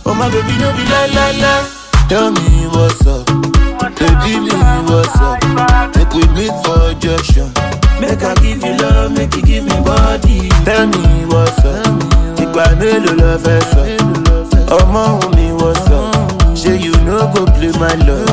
Oh my baby, no be la la la. Tell me what's up, baby, me what's up. Make we meet for junction. Make I give you love, make you give me body. Tell me what's up, ìgbà mélòó lọ fẹ́ sọ? Ọmọ òun mi what's up? Ṣé you no go play my love?